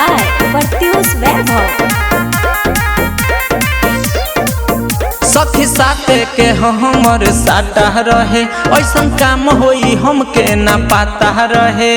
by Pratyush Vaibhav. सखी साथे के हमर साटा रहे ऐसन काम होई हमके ना पाता रहे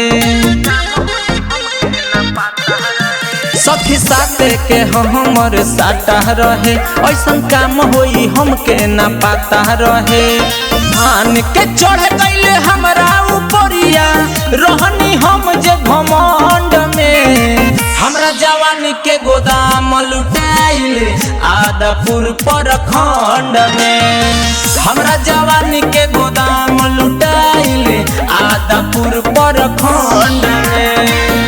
सखी साथे के हमर साटा रहे ऐसन काम होई हमके ना पाता रहे मान के चढ़ गईले हमरा ऊपरिया रहनी हम जे घमंड में हमरा जवानी के गोदाम लुटाइले आदापुर पर खंड में हमरा जवानी के गोदाम लुटाइले आदापुर पर खंड में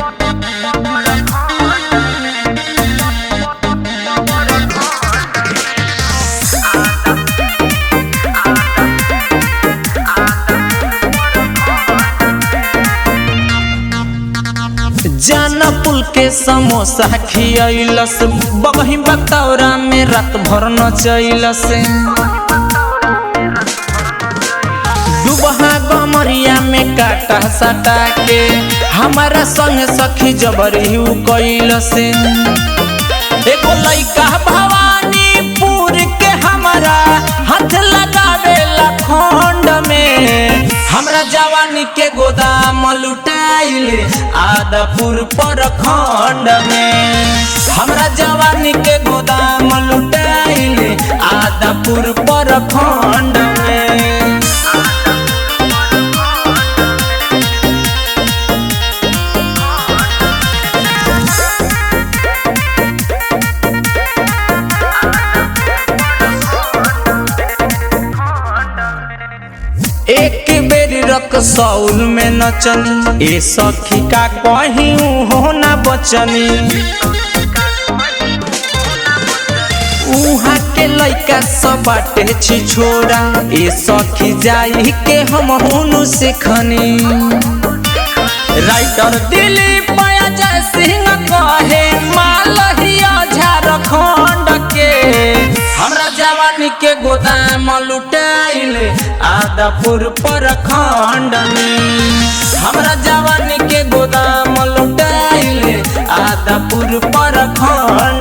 जाना पुल के समोसा खियलस बगही बतौरा में रात भर नचैलस दुबहा गमरिया में काटा सटा के हमारा संग सखी जबरी उ कैलस एगो लइका भवानीपुर के हमारा हाथ लगावेला खंड में हमरा जवानी के गोदाम लुटाइले आदापुर पर खंड में हमरा जवानी के गोदाम लुटाइले आदापुर पर खंड में एक बेर रक सौल में नचनी ए सखी का कहीं हो ना बचनी उहाँ के लइका सब बाटे छी छोरा ए सखी जाई के हम हुनु सिखनी राइटर दिलीप जय सिंह कहे मालहिया झारखंड के हमरा जवानी के गोदाम लुटाइले आदापुर पर खंड में हमरा जवानी के गोदाम लुटाइले आदापुर पर खंड